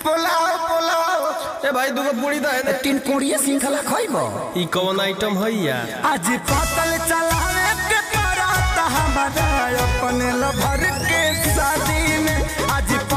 पोलाव पोलाव ए भाई दूगो पूरी दे दे तीन कोड़िए सिंखला खइबो ई कौन आइटम है या आज पतल चलावे के परात हमारा अपने लभर के शादी में आज